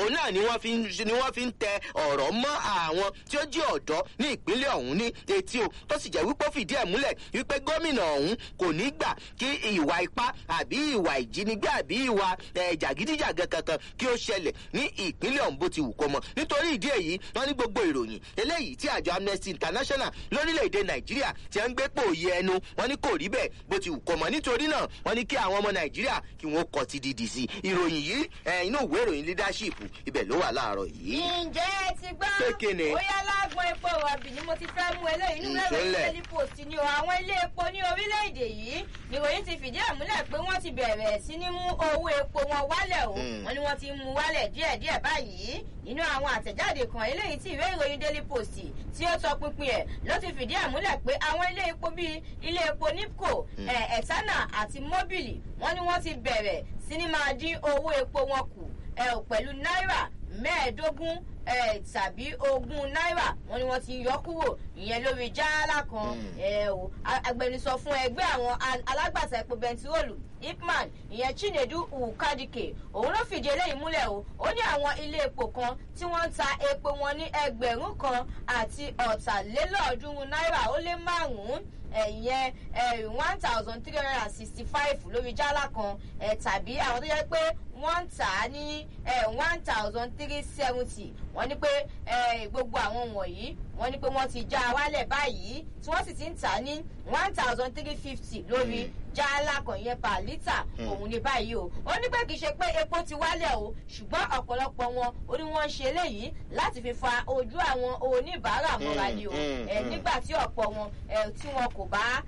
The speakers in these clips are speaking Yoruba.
òun náà ni wọ́n fi ń ni wọ́n fi ń tẹ ọ̀rọ̀ mọ́ àwọn tí ó jí ọ̀dọ́ ní ìpínlẹ̀ ọ̀hún ní etí o tó sì jẹ́ wípé ó fìdí ẹ̀ múlẹ̀ wípé gómìnà ọ̀hún kò ní gbà kí ìwà ipá àbí ìwà ìjínigbé àbí ìwà jàgídíjàgan kankan kí ó ṣẹlẹ̀ ní ìpínlẹ̀ ọ̀hún bó ti wù kó mọ nítorí ìdí èyí wọ́n ní gbogbo ìròyìn eléyìí tí àjọ amnesty international lórílẹ̀‐èdè nàìjíríà ti ń gbé pòòyì ẹnu wọ́n ní kò rí bẹ́ẹ̀ bó ti wù kó mọ nítorí náà wọ́n ní kí àwọn ọmọ nàìjíríà kí wọ́n kọ́ ti dìdì sí ìròyìn yìí inú ìwé ìròyìn leadership ibẹ̀ ló wà láàárọ̀ yìí. ǹjẹ́ ẹ ti gbọ́ Kékèné. bóyá lágbọn epo rọ̀bì ni mo ti fẹ́ mú eléyìí nínú ẹ̀rọ Ìṣẹ̀lẹ̀. daily post ni o àwọn ilé epo ní orílẹ̀-èdè yìí nìròyìn ti fìdí ẹ̀ múlẹ̀ pé wọ́n ti bẹ̀rẹ̀ sí ní mú owó epo wọn wálẹ̀ o Mm. wọ́n ní wọ́n ti mú wálẹ̀ díẹ̀díẹ̀ báyìí nínú àwọn àtẹ̀jáde kan eléyìí tí ìwé ìròyìn daily post tí ó sọ pínpín ẹ̀ ló ti fìdí ẹ̀ múlẹ̀ pé àwọn ilé epo bíi ilé epo nipco ẹ̀ etana àti mobili wọ́n ní wọ́n ti bẹ̀rẹ̀ sí ní máa dín owó epo wọn kù ẹ̀ ò pẹ̀lú náírà mẹ́ẹ̀ẹ́dógún ẹ̀ tàbí ogún náírà wọ́n ní wọ́n ti yọ kúrò ìyẹn lórí jáálà kan Mm. ẹ̀ o a- agbẹnusọ fún ẹgbẹ́ àwọn a- alágbàtà epo bẹntiróòlù ipman ìyẹn chinedu ukadike òun ló fìdí eléyìí múlẹ̀ o ó ní àwọn ilé epo kan tí wọ́n ń ta epo wọn ní ẹgbẹ̀rún kan àti ọ̀tàlélọ́ọ̀ọ́dúnrún náírà ó lé márùn-ún ẹ̀yẹn one thousand three hundred and sixty five lórí jálá kan ẹ̀ tàbí àwọn tó jẹ́ pé wọ́n ń tà á ní one thousand three seventy wọ́n ní pé eh, gbogbo àwọn wọ̀nyí wọ́n ní pé wọ́n ti já a wálẹ̀ báyìí tí wọ́n sì ti ń tà á ní one thousand three fifty lórí jálá kan yẹn per litre òun ní báyìí o ó ní pé kì í ṣe pé epo ti wálẹ̀ o ṣùgbọ́n ọ̀pọ̀lọpọ̀ wọn ó ní wọ́n ń ṣe eléyìí láti fi fa ojú àwọn oníbàárà mọ́ra ni o Mm, Eh, mm. nígbà tí ọ̀pọ̀ wọn eh, tí wọn kò bá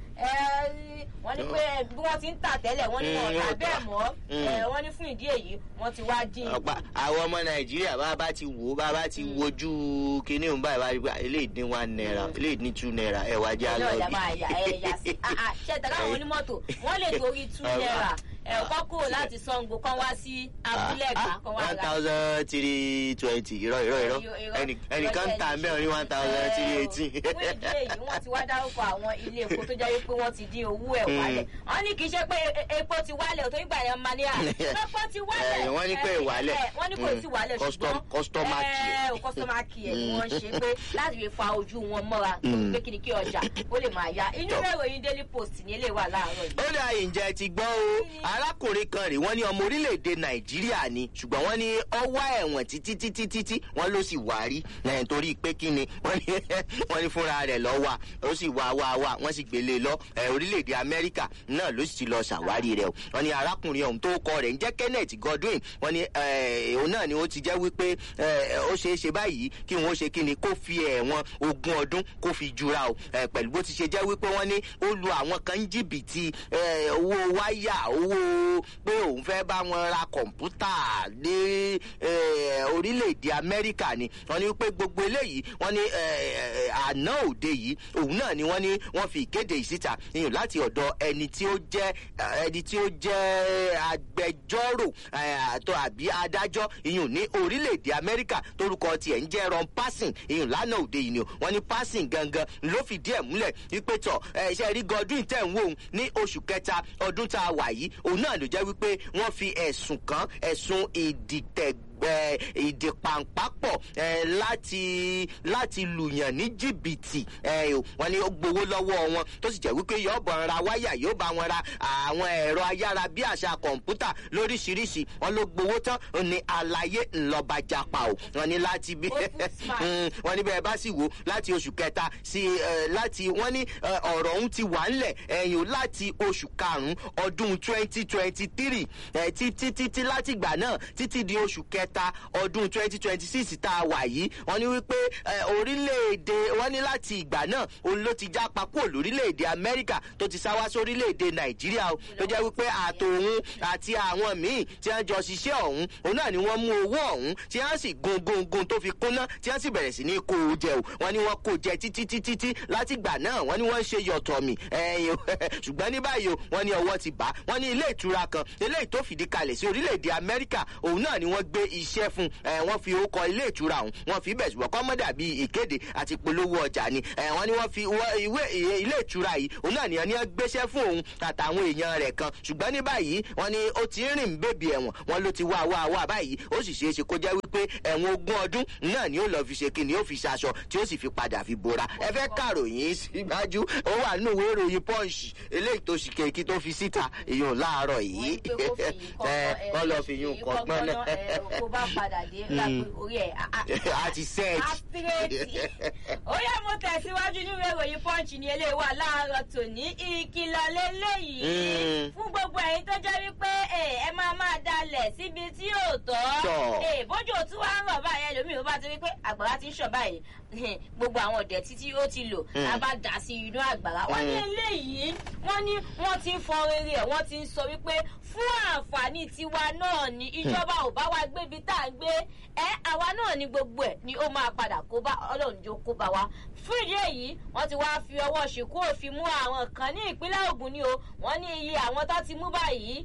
eh, wọ́n ní pé bí wọ́n ti ń tà tẹ́lẹ̀ wọ́n ní wọn Mm, ọ̀tà wọ́n bẹ́ẹ̀ tà. mọ́ Mm. Eh, wọ́n ní fún ìdí èyí wọ́n ti wá dín ọ̀pá àwọn ọmọ nàìjíríà bá bá ti wò ó bá bá ti wojú kinní òun báyìí wá rí pé eléyìí dín one naira eléyìí ní two naira ẹ̀ wá jẹ́ ẹ̀yọ́ àlọ́ ìyá bí. máa yà ẹ̀ yà sí Ah, ah, ṣe tẹ̀lé àwọn onímọ́tò wọ́n lè torí two Ọba. naira ẹ̀kọ́ kúrò láti sango kan wá sí abúlé ẹ̀ka kan wá one ra thousand three twenty irọ́ irọ́ irọ́ Irọ́, irọ́. ẹnì- ẹnìkan ń ta mẹ́rin ní one thousand three eighteen. fún ìdí èyí wọ́n ti wá dárúkọ àwọn ilé epo tó jẹ́ wípé wọ́n ti dín owó ẹ̀ wálẹ̀ wọ́n ní kì í ṣe pé e- epo ti wálẹ̀ tó ìgbà yẹn máa ní à epo ti wálẹ̀ Eh, wọ́n ní pé Eh, ìwálẹ̀. eh, wọ́n ní kò Mm. tí wálẹ̀ Custom- ṣùgbọ́n customer care. eh, customer care ni wọ́n ṣe pé láti fi fa ojú wọn mọ́ra Mm. pé kí ni kí ọjà ó lè máa ya inú Tọ́. ìwé ìròyìn daily post ní ilé wà láàárọ̀ yìí. ó dà ìjẹ́ ti gbọ́ o arákùnrin kan rè wọ́n ní ọmọ orílẹ̀-èdè nàìjíríà ni ṣùgbọ́n wọ́n ní ọwọ́ ẹ̀wọ̀n títí títí títí wọ́n ló sì wá rí ẹ̀ torí pé kí ni wọ́n ní wọ́n ní fúnra rẹ̀ lọ́ wà ó sì wá wá wá wọ́n sì gbélé lọ ẹ̀ orílẹ̀-èdè amẹ́ríkà náà ló sì ti lọ ṣàwárí rẹ̀ o wọ́n ní arákùnrin ọ̀hún tó kọ rẹ̀ ń jẹ́ kenneth godwin wọ́n ní ẹ̀, òun náà ni ó ti jẹ́ wípé ẹ̀, ó ṣeé ṣe báyìí kí wọ́n ṣe kí ni kó fi ẹ̀wọ̀n ogún ọdún kó fi jura o ẹ̀, pẹ̀lú bó ti ṣe jẹ́ wípé wọ́n ní ó lu àwọn kan ń jìbìtì ẹ̀, owó wáyà owó pé òun fẹ́ bá wọn ra kọ̀ǹpútà ní ẹ̀, orílẹ̀-èdè amẹ́ríkà ni wọ́n ní pé gbogbo eléyìí wọ́n ní ẹ̀, àná òde yìí òun náà ni wọ́n ní wọ́n fi ìkéde yìí síta ìyún láti ọ̀dọ̀ ẹni tí ó jẹ́ ẹni tí ó jẹ́ agbẹjọ́rò ẹ̀, àtọ́ àbí adájọ́ ìyún ní orílẹ̀-èdè amẹ́ríkà torúkọ tiẹ̀ ń jẹ́ ron passing ìyún lánàá òde yìí ni o wọ́n ní passing gangan ló fìdí ẹ̀ múlẹ̀ wípé tọ̀ ẹ̀ ṣe rí godwin tẹ̀ ń wò ó ní oṣù kẹta ọdún tá a wà yìí òun náà ló jẹ́ wípé wọ́n fi ẹ̀sùn kan ẹ̀sùn ìdìtẹ̀gbẹ́ ìdìpàǹpápọ̀ eh, láti láti lùyàn ní jìbìtì eh, o. wọ́n ní ó gbowó lọ́wọ́ wọn tó sì jẹ́ wípé yóò bọ̀ ra wáyà yóò bá wọn ra àwọn ẹ̀rọ ayára bí àṣà kọ̀ǹpútà lóríṣiríṣi wọ́n ló gbowó tán ó ní àlàyé ńlọba japa o wọ́n ní láti bí Ó tún smart. Mm, wọ́n ní bẹ́ẹ̀ bá sì wò láti oṣù kẹta sí eh, láti wọ́n ní eh, ọ̀rọ̀ ọ̀hún ti wà ńlẹ̀ ẹ̀yìn o láti oṣù karùn-ún ọdún twenty twenty three títí títí láti ìgbà náà títí di oṣù kẹta ọdún twenty twenty six tá a wà yìí wọ́n ní wípé eh, orílẹ̀-èdè wọ́n ní láti ìgbà náà òun ló ti jápa kúrò lórílẹ̀-èdè amẹ́ríkà tó ti sáwá sórílẹ̀-èdè nàìjíríà o tó jẹ́ wípé àtòun àti àwọn míì tí wọ́n jọ ṣiṣẹ́ ọ̀hún òun náà ni wọ́n mú owó ọ̀hún tí wọ́n sì gun gun gun tó fi kúnná tí wọ́n sì bẹ̀rẹ̀ sí ní kó o jẹ o wọ́n ní wọ́n kó jẹ títí títí tí láti ìgbà náà wọ́n ní wọ́n ń ṣe yọ̀tọ̀ mi ẹ̀yìn ṣùgbọ́n ní báyìí o wọ́n ní ọwọ́ ti bá wọ́n ní ilé ìtura kan eléyìí tó fìdí kalẹ̀ sí orílẹ̀-èdè amẹ́ríkà òun náà ni wọ́n gbé iṣẹ́ fún ẹ wọ́n fi orúkọ ilé ìtura ọ̀hún wọ́n fi bẹ̀ ṣùgbọ́n kọ́mọ́dà bíi ìkéde àti polówó ọjà ni ẹ wọ́n ní wọ́n fi ìwé ilé ìtura yìí òun náà nìyẹn ní wọ́n gbéṣẹ́ fún òun àtàwọn èèyàn rẹ̀ kan ṣùgbọ́n ní báyìí wọ́n ní ó ti rìn bèbí ẹ̀wọ̀n wọ́n ló ti wá wá wá báyìí ó sì ṣeé ṣe kó jẹ́ wípé ẹ̀wọ̀n ogún ọdún náà ni ó lọ fi ṣe kí ni ó fi ṣaṣọ tí ó sì fi padà fi bora ẹ fẹ́ kàròyìn síwájú ó wà nínú ìwé ìròyìn punch eléyìí tó ṣì kéèkì tó fi síta ìyún láàárọ̀ yìí kọ́ lọ fi yún kọ́ gbọ́n náà. kó bá padà dé lápẹ́ orí ẹ̀ a ti sẹ́ẹ̀tì. ó yẹ mo tẹ̀síwájú nínú ìròyìn punch ní eléyìí wà láàárọ̀ tòní ìkìlọ̀ lélẹ́yìí fún gbogbo ẹ̀yin tó jẹ́ wípé ẹ máa máa dalẹ̀ síbi tí yóò tọ́ bójú òtún wá ń rọ̀ báyìí ẹlòmíì ó bá ti rí pé àgbàrá ti ń ṣọ̀ báyìí gbogbo àwọn ọ̀dẹ̀ títí ó ti lò a bá dà sí inú àgbàrá wọ́n ní eléyìí wọ́n ní wọ́n ti ń fọ rere ẹ̀ wọ́n ti ń sọ wípé fún àǹfààní tiwa náà ni ìjọba ò bá wa gbébi tá à ń gbé ẹ àwa náà ni gbogbo ẹ̀ ni ó máa padà kó bá ọlọ́run jó kó bá wa fún ìdí èyí wọ́n ti wáá fi ọwọ́ ṣìkú òfin mú àwọn kan ní ìpínlẹ̀ ogun ni o wọ́n ní iye àwọn tó ti mú báyìí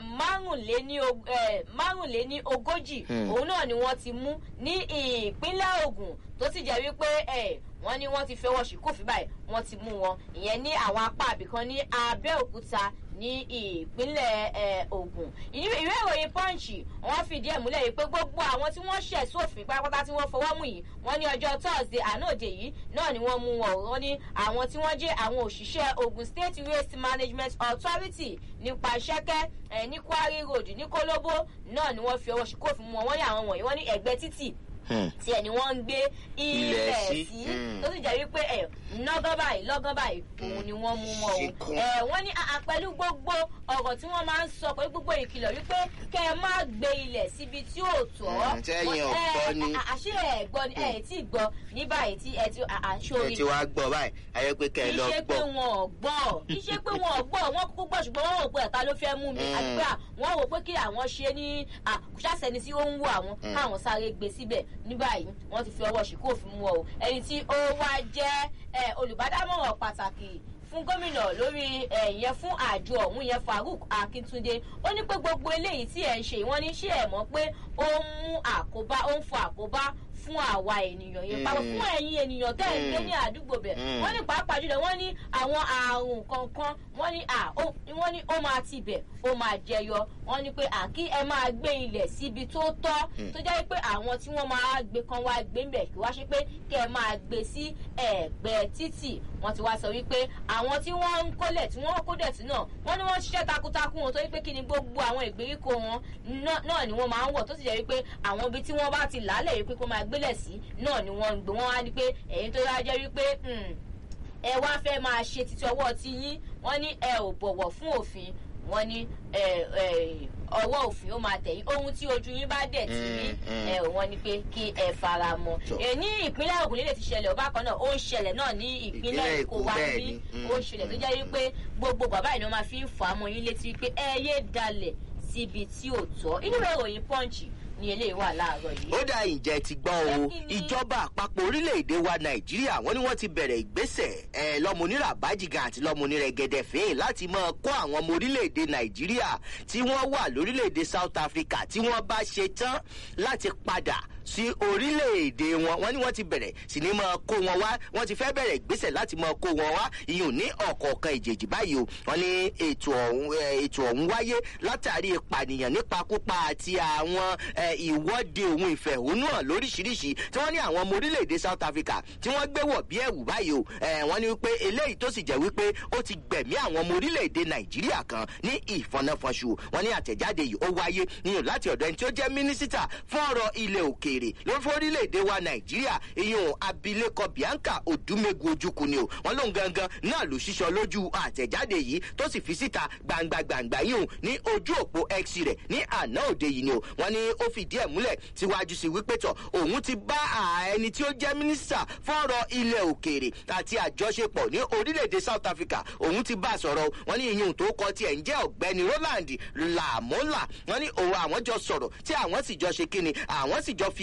márùnléní ogójì òun náà ni wọ́n ti mú ní ìpínlẹ̀ ogun tó sì jẹ́ wípé wọ́n ní wọ́n ti fi ọwọ́ ṣìkú òfin báyìí wọ́n ti mú wọn ìyẹn ní àwọn apá àbìkan ní abẹ́òkúta ní ìpínlẹ̀ ogun ìwé ìròyìn pọ́ǹchì wọ́n fìdí ẹ̀ múlẹ̀ yìí pé gbogbo àwọn tí wọ́n ṣẹ̀ sófin pátápátá tí wọ́n fọwọ́ mú yìí wọ́n ní ọjọ́ thursday ànáòde yìí náà ni wọ́n mú wọn ò wọ́n ní àwọn tí wọ́n jẹ́ àwọn òṣìṣẹ́ ogun state waste management authority nípa ṣẹ́kẹ́ ní kwari road ní kólóbó náà ni wọ́n fi ọwọ́ ṣìkò fún wọn wọ́n ní àwọn wọ̀nyí wọ́n ní ẹgbẹ́ títì tí ẹni wọ́n ń gbé ilẹ̀ sí tó sì jẹ́ wípé ẹ̀ lọ́gán báyìí lọ́gán báyìí òun ni wọ́n mú wọn o ẹ̀ wọ́n ní pẹ̀lú gbogbo ọ̀rọ̀ tí wọ́n máa ń sọ pẹ̀lú gbogbo ìkìlọ̀ wípé kẹ́ ẹ má gbé ilẹ̀ síbi tí ò tọ́ sẹ́yìn ọ̀gbọ́ ni àṣé ẹ̀ gbọ́ ni ẹ̀ tí gbọ́ ní báyìí tí ẹ ti àṣọrí ẹ ti wá gbọ́ báyìí ayé pé kẹ́ ẹ lọ gbọ́ kì í ṣe pé wọn ò gbọ́ kì í ṣe pé wọn ò gbọ́ wọn kúkú gbọ́ ṣùgbọ́n wọn rò pé ẹ̀ka ló fẹ́ mú mi àgbà wọn rò pé kí àwọn ṣe ní àkùṣàṣẹni tí ó ń wò àwọn káwọn sáré gbé síbẹ̀ ní báyìí wọ́n ti fi ọwọ́ ṣìkú òfin mú ọ o ẹni tí ó wá jẹ́ olùbádámọ̀ràn pàtàkì fún gómìnà lórí ẹ̀yẹ fún àjọ ọ̀hún yẹn farouk akíntúndé ó ní pé gbogbo eléyìí tí ẹ̀ ń ṣe wọ́n ní ṣé ẹ̀ mọ́ pé ó ń mú àkóbá ó ń fọ àkóbá fún àwa ènìyàn yẹn pàápàá fún ẹ̀yin ènìyàn tẹ́ ẹ̀ ń gbé ní àdúgbò bẹ̀ wọ́n ní pàápàá jùlọ wọ́n ní àwọn àrùn kankan wọ́n ní wọ́n ní ó máa ti bẹ̀ ó máa jẹyọ wọ́n ní pé àkí ẹ máa gbé ilẹ̀ síbi tó tọ́ tó jẹ́ pé àwọn tí wọ́n máa gbé kan wá gbé ń bẹ̀ kí wá ṣe pé kẹ́ ẹ máa gbé sí ẹ̀gbẹ́ títì wọ́n ti wá sọ wípé àwọn tí wọ́n ń kólẹ̀ tí wọ́n kó dẹ̀tí náà wọ́n ní wọ́n ṣiṣẹ́ takuntakun wọn torí pé kí ni gbogbo àwọn ìgbèríko wọn náà ni wọ́n máa ń wọ̀ tó sì jẹ́ wípé àwọn ibi tí wọ́n bá ti làálẹ̀ wípé kó máa gbélẹ̀ sí náà ni wọ́n ń gbé wọ́n wá ní pé ẹ̀yin tó yá jẹ́ wípé ẹ wá fẹ́ máa ṣe títí ọwọ́ ti yín wọ́n ní ẹ ò bọ̀wọ̀ fún òfin wọ́n ní ọwọ́ òfin ó máa tẹ̀yìn ohun tí ojú yín bá dẹ̀ ti rí wọ́n ní pé kí ẹ fara mọ́ ní ìpínlẹ̀ ogun nílẹ̀ ti ṣẹlẹ̀ ọba kan náà ó ń ṣẹlẹ̀ náà ní ìpínlẹ̀ èkó wa ní ó ń ṣẹlẹ̀ tó jẹ́ wípé gbogbo bàbá ìnáwó máa fi ń fà á mọ́ yín létí wípé ẹ yé dalẹ̀ síbi tí ò tọ́ inú ìròyìn pọ́ǹchì ní eléyìí wà láàárọ̀ yìí. ó dá ìjẹ́ ti gbọ́ o ìjọba àpapọ̀ orílẹ̀-èdè wa nàìjíríà wọ́n ní wọ́n ti bẹ̀rẹ̀ ìgbésẹ̀ ẹ̀ lọ́mọnira bájìgàn àti lọ́mọnira gẹ̀dẹ̀fín láti máa kó àwọn ọmọ orílẹ̀-èdè nàìjíríà tí wọ́n wà lórílẹ̀-èdè south africa tí wọ́n bá ṣe tán láti padà sí orílẹ̀-èdè wọn wọ́n ní wọ́n ti bẹ̀rẹ̀ sí ní máa kó wọn wá wọ́n ti fẹ́ bẹ̀rẹ̀ ìgbésẹ̀ láti máa kó wọn wá ìyún ní ọ̀kọ̀ọ̀kan ìjèjì báyìí o wọ́n ní ètò ọ̀hún ètò ọ̀hún wáyé látàrí ìpànìyàn nípakúpa àti àwọn ìwọ́de ohun ìfẹ̀hónúhàn lóríṣiríṣi tí wọ́n ní àwọn ọmọ orílẹ̀-èdè south africa tí wọ́n gbé wọ̀ bí ẹ̀wù báyìí o wọ́n ní wípé eléyìí tó sì jẹ́ wípé ó ti gbẹ̀mí àwọn ọmọ orílẹ̀-èdè nàìjíríà kan ní ìfọ̀nàfọ̀ṣù wọ́n ní àtẹ̀jáde yìí ó wáyé níyàn láti ọ̀dọ̀ ẹni tí ó jẹ́ mínísítà fún ọ̀rọ̀ ilẹ̀ òkèèrè ló fún orílẹ̀-èdè wa nàìjíríà ìyún abilékọ bianca odumegu ojukwu ni o wọ́n lóun gangan náà ló ṣiṣọ lójú àtẹ̀jáde yìí tó sì fi síta gbangba gbangba yìí ní ojú òpó x rẹ̀ ní àná òde yìí ni o wọ́n ní ó fìdí ẹ̀ múlẹ̀ síwájú sí wípé tọ̀ òun ti bá ẹni tí ó jẹ́ mínísítà fún ọ̀rọ̀ ilẹ̀ òkèèrè àti àjọṣepọ̀ ní orílẹ̀-èdè south africa òun ti bá a sọ̀rọ̀ wọ́n ní ìyún tó kọ tiẹ̀ ń jẹ́ ọ̀gbẹ́ni roland lamola wọ́n ní òun àwọn jọ sọ̀rọ̀ tí àwọn sì jọ ṣe kíni àwọn sì jọ fi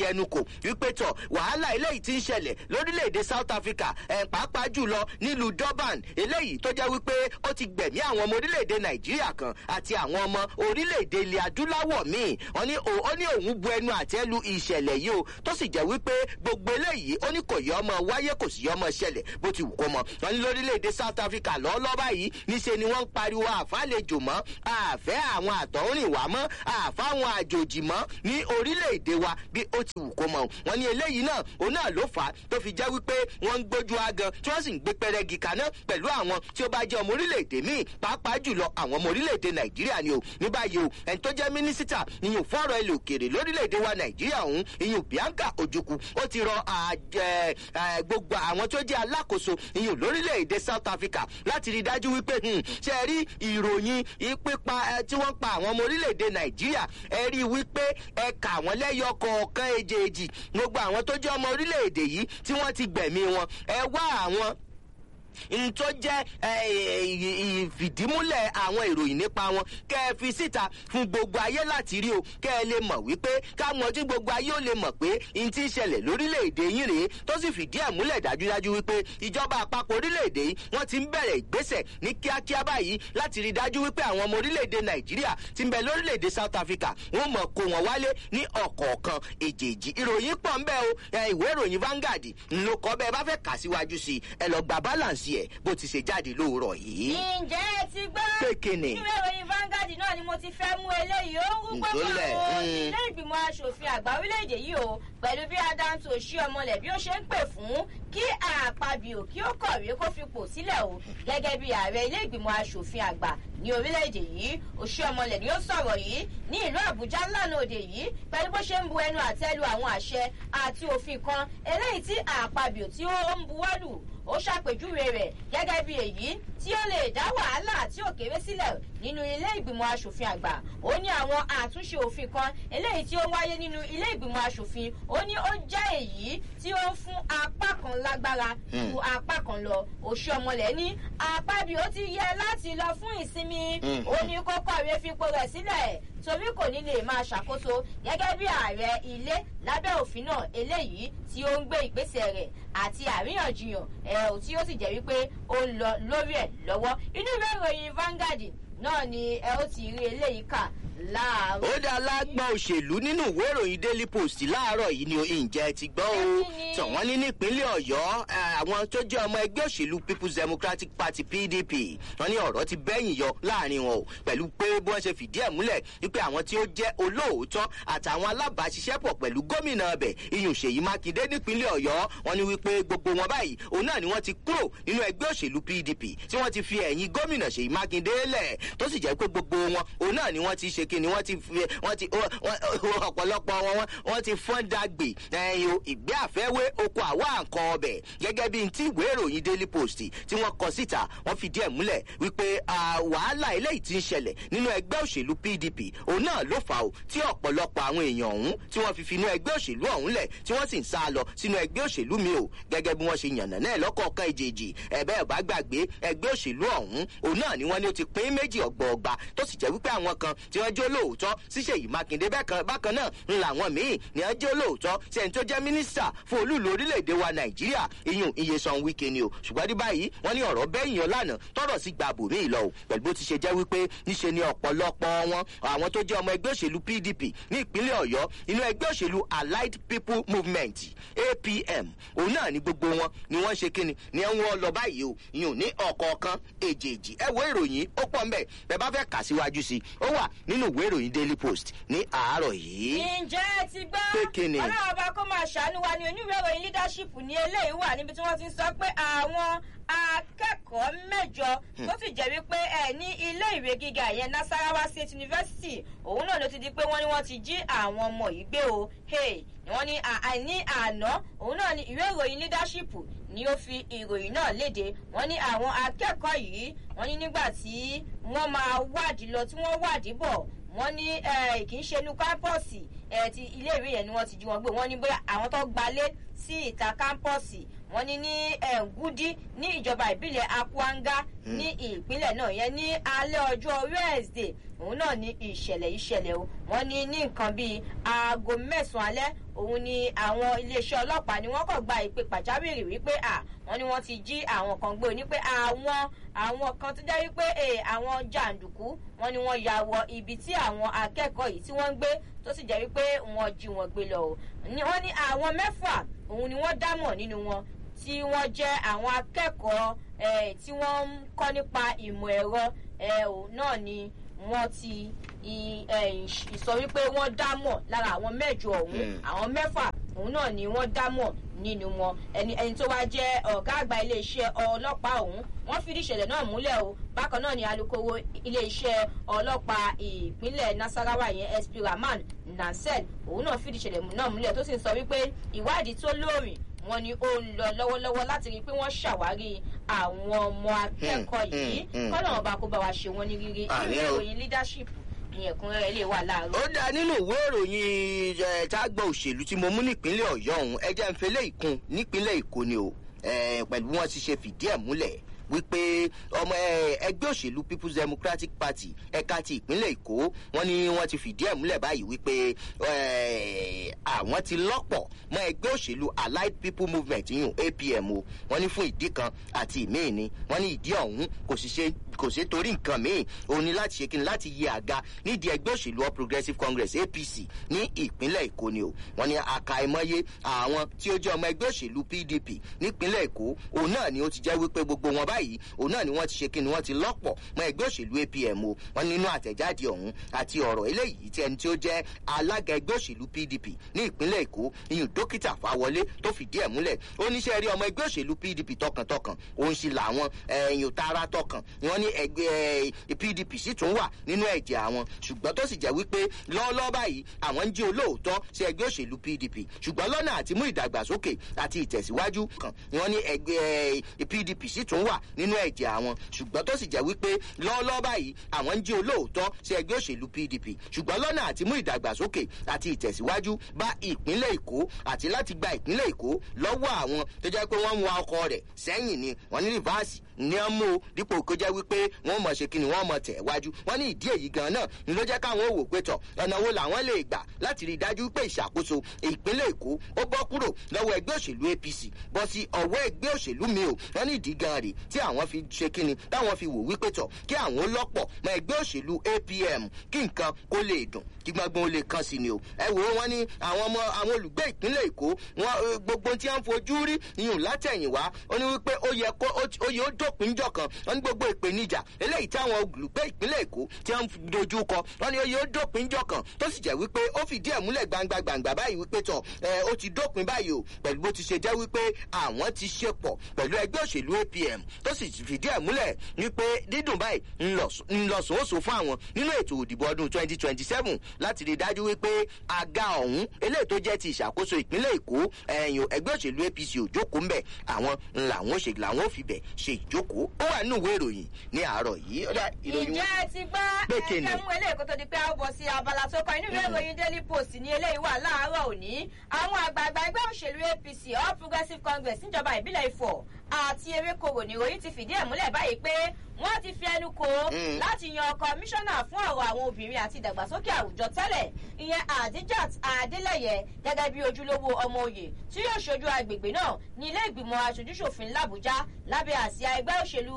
fi ẹnu kò wípé tọ̀ wàhálà eléyìí ti ń ṣẹlẹ̀ lórílẹ̀‐èdè south africa ẹ̀ pàápàá jùlọ nílùú durban eléyìí tó jẹ́ wípé ó ti gbẹ̀mí àwọn ọmọ orílẹ̀‐èdè nàìjíríà kan àti àwọn ọmọ orílẹ̀‐èdè ilẹ̀ adúláwọ̀ míì wọ́n ní ó ní òun bu ẹnu àtẹ́ lu ìṣẹ̀lẹ̀ yìí o tó sì jẹ́ wípé gbogbo eléyìí ó ní kò yọ ọmọ wáyé kò sì yọ ọmọ ṣẹlẹ̀ bó ti wù kó mọ wọ́n ní lórílẹ̀‐èdè south africa lọ́ọ́lọ́ báyìí níṣe ni wọ́n ń pariwo àfàlejò mọ́ àfẹ́ àwọn àtọ̀húnrìnwá mọ́ àfáwọn àjòjì mọ́ ní orílẹ̀‐èdè wa bí ó ti wù kó mọ wọ́n ní eléyìí náà òun náà ló fà á tó fi jẹ́ wípé wọ́n ń gbójú agan tí wọ́n sì ń gbé pẹ́rẹ́gì kaná pẹ̀lú àwọn tí ó bá jẹ́ ọmọ orílẹ̀‐èdè míì pàápàá jùlọ àwọn ọmọ orílẹ̀‐èdè nàìjíríà ni o ní báyìí o ẹni tó jẹ́ mínísítà ìyún fọ́ọ̀rọ̀ ilẹ̀ òkèèrè lórílẹ̀‐èdè wa nàìjíríà ọ̀hún ìyún bianca ojukwu ó ti rọ gbogbo àwọn tó jẹ́ alákòóso ìyún lórílẹ̀‐èdè south africa láti rí dájú wípé ṣe rí ìròyìn ìpípa tí wọ́n pa àwọn ọmọ orílẹ̀‐èdè nàìjíríà ẹ rí i wípé ẹ kà wọ́n lẹ́yọ kọ̀ọ̀kan èjèèjì gbogbo àwọn tó jẹ́ ọmọ orílẹ̀‐èdè yìí tí wọ́n ti gbẹ̀mí wọn ẹ wá àwọn ntọ́ jẹ́ ìfìdímúlẹ̀ àwọn ìròyìn nípa wọn kẹ́ ẹ fi síta fún gbogbo ayé láti rí o kẹ́ ẹ lè mọ̀ wípé káwọn tí gbogbo ayé ó lè mọ̀ pé n ti ń ṣẹlẹ̀ lórílẹ̀‐èdè yín rèé tó sì fìdí ẹ̀ múlẹ̀ dájúdájú wípé ìjọba àpapọ̀ orílẹ̀‐èdè yìí wọ́n ti ń bẹ̀rẹ̀ ìgbésẹ̀ ní kíákíá báyìí láti rí dájú wípé àwọn ọmọ orílẹ̀‐èdè nàìjíríà ti ń bẹ lórílẹ̀‐èdè south africa wọ́n mọ̀ kó wọn wálé ní ọ̀kọ̀ọ̀kan èjèèjì ìròyìn pọ̀ ń bẹ́ o ìwé ìròyìn vanguard ńlọ kọ́ bẹ́ẹ̀ bá fẹ́ kà síwájú sí ẹ lọ gba balance ẹ̀ bó ti ṣe jáde lóòrọ̀ yìí. ǹjẹ́ ẹ ti gbọ́. pékinni. ìwé ìròyìn vanguard náà ni mo ti fẹ́ mú eléyìí ó ń gbọ́ fún àwọn ilé ìgbìmọ̀ asòfin àgbà orílẹ̀-èdè yìí o pẹ̀lú bí adáǹtò ṣí ọmọlẹ̀ bí ó ṣe ń pè fún kí àpabìò kí ó kọ̀wé kó fipò sílẹ̀ o gẹ́gẹ́ bí ààrẹ ilé ìgbìmọ̀ asòfin àgbà ní orílẹ̀-èdè yìí òṣì ọmọlẹ̀ ni ó sọ̀rọ̀ yìí ní ìlú àbújá lánàá òde yìí pẹ̀lú bó ṣe ń bu ẹnu àtẹ́lu àwọn àṣẹ àti òfin kan eléyìí tí àpabìò tí ó ń buwọ́lù ó ṣàpèjúwe rẹ̀ gẹ́gẹ́ bí èyí tí ó lè dá wàhálà tí ò kéré sílẹ̀ nínú ilé ìgbìmọ̀ asòfin àgbà ó ní àwọn àtúnṣe òfin kan eléyìí tí ó wáyé nínú ilé ìgbìmọ̀ asòfin ó ní ó jẹ́ èyí tí ó ń fún apá kan lágbára ju apá kan lọ òṣì ọmọlẹ̀ ní apábí ó ti yẹ láti lọ fún ìsinmi ó ní kó kọ̀wé fipò rẹ̀ sílẹ̀ torí kò ní lè máa ṣàkóso gẹ́gẹ́ bí ààrẹ ilé lábẹ́ òfin náà eléyìí tí ó ń gbé ìgbésẹ̀ rẹ̀ àti àríyànjiyàn ẹ̀ tí ó sì jẹ́ wípé ó ń lọ lórí ẹ̀ lọ́wọ́ inú ìwé ìròyìn vanguard náà ni ẹ ó ti rí eléyìí kà láàárọ̀. ó dá lágbọ́n òṣèlú nínú ìwé ìròyìn daily post láàárọ̀ yìí ni ìjẹ́ ti gbọ́ o tàn wọ́n ní nípínlẹ̀ ọ̀yọ́ àwọn tó jẹ́ ọmọ ẹgbẹ́ òṣèlú people's democratic party pdp wọ́n ní ọ̀rọ̀ ti bẹ́yìn yọ láàrin wọn o pẹ̀lú pé bí wọ́n ṣe fìdí ẹ̀ múlẹ̀ wípé àwọn tí ó jẹ́ olóòótọ́ àtàwọn alábàáṣiṣẹ́pọ̀ pẹ̀lú gómìnà ọbẹ̀ iyùn ṣèyí mákindé nípínlẹ̀ ọ̀yọ́ wọ́n ní wípé gbogbo wọn báyìí òun náà ni wọ́n ti kúrò nínú ẹgbẹ́ òṣèlú pdp tí wọ́n ti fi ẹ̀yìn gómìnà ṣèyí mákindé lẹ̀ tó sì jẹ́ pé gbogbo wọn òun náà ni wọ́n ti ṣe kíni wọ́n ti fi wọ́n ti ọ̀pọ̀lọpọ̀ wọn wọ́n ti fọ́n dàgbé ẹ̀yìn ìgbé àfẹ́wé oko àwa nǹkan ọbẹ̀ gẹ́gẹ́ bí ti ìwé ìròyìn daily post tí wọ́n kọ síta wọ́n fi díẹ̀ múlẹ̀ wípé wàhálà eléyìí ti ń ṣẹlẹ̀ nínú ẹgbẹ́ òṣèlú pdp òun náà ló fà ó tí ọ̀pọ̀lọpọ̀ àwọn èèyàn ọ̀hún tí wọ́n fi finú ẹgbẹ́ òṣèlú ọ̀hún lẹ̀ tí wọ́n sì ń sá lọ sínú ẹgbẹ́ òṣèlú mi ò gẹ́gẹ́ bí wọ́n ṣe yànnà náà lọ́kọ̀ọ̀kan ìjèjì ẹ̀bẹ́ ẹ̀ bá gbàgbé ẹgbẹ́ òṣèlú ọ̀hún òun náà ni wọ́n ní ó ti pín méjì ọgbọọgba tó sì jẹ́ wípé àwọn kan tí wọ́n jó lóòótọ́ ṣíṣe yìí mákindé bákan náà ń làwọn míì ní wọ́n jó lóòótọ́ sí ẹni tó jẹ́ mínísítà fún olúùlú orílẹ̀-èdè wa nàìjíríà iyùn iyesan wike ni o ṣùgbọ́n ní báyìí wọ́n ní ọ̀rọ̀ bẹ́yìn ọ lánàá tọrọ sí gba bòmí ìlọ o pẹ̀lú bó ti ṣe jẹ́ wípé níṣe ni ọ̀pọ̀lọpọ̀ wọn àwọn tó jẹ́ ọmọ ẹgbẹ́ òṣèlú pdp ní ìpínlẹ̀ ọ̀yọ́ inú ẹgbẹ́ òṣèlú allied people movement apm òun náà ni gbogbo wọn ni wọ́n ṣe kíni ni wọ́n lọ báyìí o iyùn ní ọ̀kọ̀ọ̀kan èjèèjì ẹ wo ìròyìn ó pọ̀ mbẹ́ bẹ́ẹ̀ bá fẹ́ kà síwájú sí i ó wà nínú ìwé ìròyìn daily post ní àárọ̀ yìí. ǹjẹ́ ẹ ti gbọ́ pé kíni. ọlọ́run ọba kó máa ṣàánú wa ní oníwèé ìròyìn leadership ní eléyìí wà níbi tí wọ́n ti ń sọ pé àwọn akẹ́kọ̀ọ́ mẹ́jọ tó sì jẹ́ wípé ẹ ní ilé ìwé gíga ìyẹn nasarawa state university òun náà ló ti di pé wọ́n ní wọ́n ti jí àwọn ọmọ yìí gbé o hey wọ́n ní àìní àná òun náà ní ìwé ìròyìn leadership ni ó fi ìròyìn náà léde wọ́n ní àwọn akẹ́kọ̀ọ́ yìí wọ́n ní nígbà tí wọ́n máa wádìí lọ tí wọ́n wádìí bọ̀ wọ́n ní kì í ṣe inú kámpọ́ọ̀sì ti iléèwé yẹn ni wọ́n ti jí wọn gbé wọ́n ní bóyá àwọn tó gbalé sí ìta kámpọ́ọ̀sì wọ́n ní ní ẹ̀ǹgúdí ní ìjọba ìbílẹ̀ akwanga ní ìpínlẹ̀ náà yẹn ní alẹ́ ọjọ́ wednesday òun náà ní ìṣẹ̀lẹ̀ ìṣẹ̀lẹ̀ o wọ́n ní ní nǹkan bíi aago mẹ́sàn-án alẹ́ òun ni àwọn iléeṣẹ́ ọlọ́pàá ni wọ́n kàn gba ìpè pàjáwìrì wípé à wọ́n ní wọ́n ti jí àwọn kan gbé ní pé àwọn àwọn kan tó jẹ́ wípé àwọn jàǹdùkú wọ́n ní wọ́n ya wọ ibi tí àwọn akẹ́kọ̀ọ́ yìí tí wọ́n ń gbé tó sì jẹ́ wípé wọ́n jí wọn gbé lọ o wọ́n ní àwọn mẹ́fà òun ni wọ́n dámọ̀ nínú wọn tí wọ́n jẹ́ àwọn akẹ́kọ̀ọ́ tí wọ́n ń kọ́ nípa ìmọ̀ ẹ̀rọ náà ni wọ́n ti sọ wípé wọ́n dámọ̀ lára àwọn mẹ́jọ ọ̀hún àwọn mẹ́fà òun náà ni wọ́n dámọ̀ nínú wọn ẹni ẹni tó wá jẹ́ ọ̀gá àgbà iléeṣẹ́ ọlọ́pàá ọ̀hún wọ́n fìdí ìṣẹ̀lẹ̀ náà múlẹ̀ o bákan náà ni alūkkóró iléeṣẹ́ ọlọ́pàá ìpínlẹ̀ nasarawa yẹn sp rahman nansel òun náà fìdí ìṣẹ̀lẹ̀ náà múlẹ̀ tó sì ń sọ wípé ìwádìí tó lóòrìn wọn ni ó ń lọ lọ́wọ́lọ́wọ́ láti rí i pé wọ́n ṣàwárí àwọn ọmọ akẹ́kọ̀ọ́ yìí kọ́nà ọba kó bá wa ṣe wọ́n ní rírí ìwé ìròyìn leadership ní ẹ̀kúnrẹ́rẹ́ lè wà láàárọ̀. ó dáa nínú ìwé ìròyìn tágbọ̀ òṣèlú tí mo mú nípínlẹ̀ ọ̀yọ́ ọ̀hún ẹjẹ́ ń fẹlẹ́ ìkun nípínlẹ̀ èkó ni o pẹ̀lú bí wọ́n ti ṣe fìdí ẹ̀ múlẹ̀ wípé ọmọ ẹgbẹ́ òṣèlú people's democratic party ẹ̀ka ti ìpínlẹ̀ èkó wọ́n ní wọ́n ti fìdí ẹ̀ múlẹ̀ báyìí wípé àwọn ti lọ́pọ̀ mọ́ ẹgbẹ́ òṣèlú allied people movement yìí apm o wọ́n ní fún ìdí kan àti ìmíì ni wọ́n ní ìdí ọ̀hún kò sì ṣe kò sí torí nǹkan míì òun ni láti ṣe kí ni láti yẹ àga nídìí ẹgbẹ́ òṣèlú all progressive congress apc ní ìpínlẹ̀ èkó ni o wọ́n ní àkàìmọye àwọn tí ó jẹ́ ọmọ ẹgbẹ́ òṣèlú pdp nípínlẹ̀ èkó òun náà ni ó ti jẹ́ wípé gbogbo wọn báyìí òun náà ni wọ́n ti ṣe kí ni wọ́n ti lọ́pọ̀ mọ́ ẹgbẹ́ òṣèlú apm o wọ́n nínú àtẹ̀jáde ọ̀hún àti ọ̀rọ̀ eléyìí tí ẹni tí ó jẹ́ alága ẹgbẹ́ òṣèlú pdp ní ìpínlẹ̀ èkó iyùn dókítà fáwọlé tó fìdí ẹ̀ múlẹ̀ ó níṣẹ́ rí ọmọ ẹgbẹ́ òṣèlú pdp tọkàntọkàn òun sì làwọn ẹ̀yìn tààrà tọkàn wọ́n ní ẹgbẹ́ pdp sì tún wà nínú ẹ̀jẹ̀ àwọn ṣùgbọ́n tó sì jẹ́ wípé lọ́ọ́lọ́ báyìí àwọn ń jí olóòótọ́ sí ẹgbẹ́ òṣèlú pdp ṣùgbọ́n lọ́nà àti mú ìdàgbàsókè àti ìtẹ̀síwájú kan wọ́n ní ẹgbẹ́ pdp sì tún wà nínú ẹ̀jẹ̀ àwọn ṣùgbọ́n tó sì jẹ́ wípé lọ́ọ́lọ́ báyìí àwọn ń jí olóòótọ́ sí ẹgbẹ́ òṣèlú pdp ṣùgbọ́n lọ́nà àti mú ìdàgbàsókè àti ìtẹ̀síwájú bá ìpínlẹ̀ èkó àti láti gba ìpínlẹ̀ èkó lọ́wọ́ àwọn tó jẹ́ pé wọ́n ń wa ọkọ rẹ̀ sẹ́yìn ni wọ́n ní rìvásì ní ọ́n mú o dípò kó jẹ́ wípé wọ́n mọ̀ ṣe kí ni wọ́n mọ̀ tẹ̀ wájú wọ́n ní ìdí èyí gan náà ni ló jẹ́ káwọn wò pé tọ̀ ọ̀nà wo làwọn lè gbà láti rí i dájú pé ìṣàkóso ìpínlẹ̀ èkó ó bọ́ kúrò lọ́wọ́ ẹgbẹ́ òṣèlú apc bọ́ sí ọwọ́ ẹgbẹ́ òṣèlú mi o wọ́n ní ìdí gan rè tí àwọn fi ṣe kí ni táwọn fi wò wípé tọ̀ kí àwọn lọ́pọ̀ mọ ẹgbẹ́ òṣèlú apm kí nǹkan kó lè dùn kí gbọ́ngbọ́n ó lè kàn sí ni o ẹ wò ó wọ́n ní àwọn ọmọ àwọn olùgbé ìpínlẹ̀ èkó wọn gbogbo tí wọ́n fojú rí iyùn látẹ̀yìnwá ó ní wípé ó yẹ kó ó yẹ ó dópin jọ kan wọn ní gbogbo ìpèníjà eléyìí táwọn olùgbé ìpínlẹ̀ èkó tí wọ́n dojú kọ wọn ní ó yẹ ó dópin jọ kan tó sì jẹ́ wípé ó fìdí ẹ̀ múlẹ̀ gbangba gbangba báyìí wípé tọ̀ ẹ ó ti dópin báyìí o pẹ̀lú bó ti ṣe jẹ́ wípé àwọn ti ṣe pọ̀ pẹ̀lú ẹgbẹ́ òṣèlú apm tó sì fìdí ẹ̀ múlẹ̀ wípé dídùn báyìí ńlọsọ̀ọ́sọ fún àwọn nínú ètò òdìbò ọdún twenty twenty seven láti rí i dájú wípé àga ọ̀hún eléyìí tó jẹ́ ti ìṣàkóso ìpínlẹ̀ èkó ẹ̀yìn ẹgbẹ́ òṣèlú apc òjókòó ń bẹ̀ àwọn làwọn ṣe làwọn fi bẹ̀ ṣe ìjókòó ó wà nínú ìwé ìròyìn ní àárọ̀ yìí. ǹjẹ́ ẹ ti gbọ́ ẹ̀jẹ̀ mú eléyìí kó tó di pé a ó bọ̀ sí abala tó kọ inú ìwé ìròyìn daily post ní eléyìí wà láàárọ̀ òní àwọn àgbààgbà ẹgbẹ́ òṣèlú apc all progressive congress níjọba ìbílẹ̀ ifọ̀ àti ewékorò nìròyìn ti fìdí ẹ̀ múlẹ̀ báyìí pé wọ́n ti fi ẹnu kò láti yan kọmíṣánná fún ọ̀rọ̀ àwọn obìnrin àti ìdàgbàsókè àwùjọ tẹ́lẹ̀ ìyẹn adijat adeleye gẹ́gẹ́ bí ojúlówó ọmọ òye tí yóò ṣojú agbègbè náà ní ilé ìgbìmọ̀ aṣojúṣòfin làbújá lábẹ́ àsíá ẹgbẹ́ òṣèlú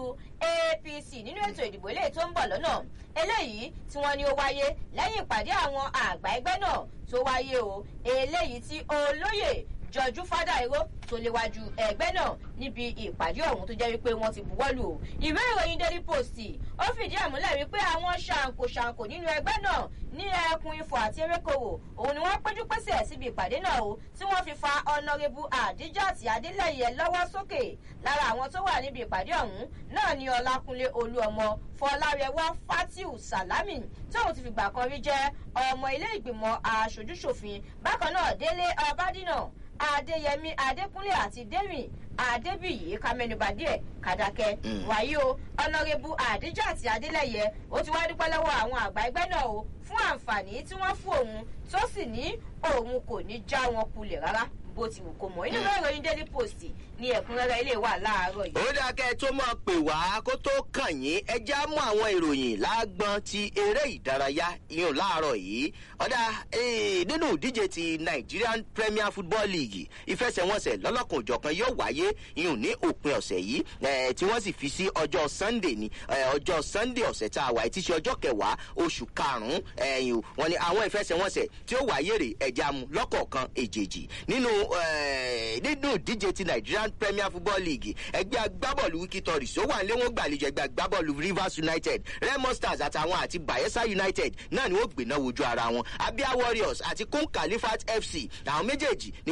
apc nínú ètò ìdìbò eléyìí tó ń bọ̀ lọ́nà eléyìí tí wọ́n ní ó wáyé lẹ́yìn ìpàdé àwọn àgbà ẹgbẹ́ náà tó wáyé o eléyìí tí olóyè jọjú fádàíró tó léwájú ẹgbẹ́ náà níbi ìpàdé ọ̀hún tó jẹ́ wípé wọ́n ti buwọ́lù o ìwé ìròyìn daily post ó fìdí ẹ̀ múlẹ̀ wípé àwọn ṣàǹkóṣàǹkó nínú ẹgbẹ́ náà ní ẹkùn ifọ̀ àti erékòwò òun ni wọ́n péjú pésẹ̀ síbi ìpàdé náà o tí wọ́n fi fa ọ̀nàrẹ́bù àdíjàtì adélẹ́yẹ lọ́wọ́ sókè lára àwọn tó wà níbi ìpàdé ọ̀hún náà ni ọlákúnlé olúọmọ fọlárẹwà fatiu salami tóun ti fìgbà kan rí jẹ́ ọmọ ilé ìgbìmọ̀ aṣojúṣòfin bákan náà délé ọbádìnà adéyẹmí adékúnlé àti dérìn adébíyì kámẹ́nubà díẹ̀ kàdákẹ́ wàyí o ọ̀nàrẹ́bù àdíjàtì adélẹ́yẹ ó ti wá dúpẹ́ lọ́wọ́ àwọn àgbà ẹgbẹ́ náà o fún àǹfààní tí wọ́n fún òun tó sì ní òun kò ní já wọn kulẹ̀ rárá bó ti wù kó mọ̀ inú ìwé ìròyìn daily post ní ẹ̀kúnrẹ́rẹ́ ilé wà láàárọ̀ yìí. ó dáa kẹ́ ẹ tó máa pè wá kó tó kàn yín ẹ já mú àwọn ìròyìn lágbọ́n ti eré ìdárayá ìyún láàárọ̀ yìí ọ̀dà nínú ìdíje ti nigerian premier football league ìfẹsẹ̀wọnsẹ̀ lọ́lọ́kan òjọ̀kan yóò wáyé ìyún ní òpin ọ̀sẹ̀ yìí tí wọ́n sì fi sí ọjọ́ sunday ní ọjọ́ sunday ọ̀sẹ̀ tá a wà tí ṣe ọjọ́ kẹwàá oṣù karùn-ún ẹ̀yìn wọn ni àwọn ìfẹsẹ̀wọnsẹ̀ tí ó wáyé rè ẹ̀já mu lọ́kọ̀ọ̀kan èjèèjì nínú nínú ìdíje ti nigerian premier football league ẹgbẹ́ agbábọ́ọ̀lù wikitoris ó wà nílé wọn gbàlejò ẹgbẹ́ agbábọ́ọ̀lù rivers united remo stars àtàwọn àti bayelsa united náà ni wọ́n gbéná wojú ara wọn abia warriors àti kun kalifat fc àwọn méjèèjì ni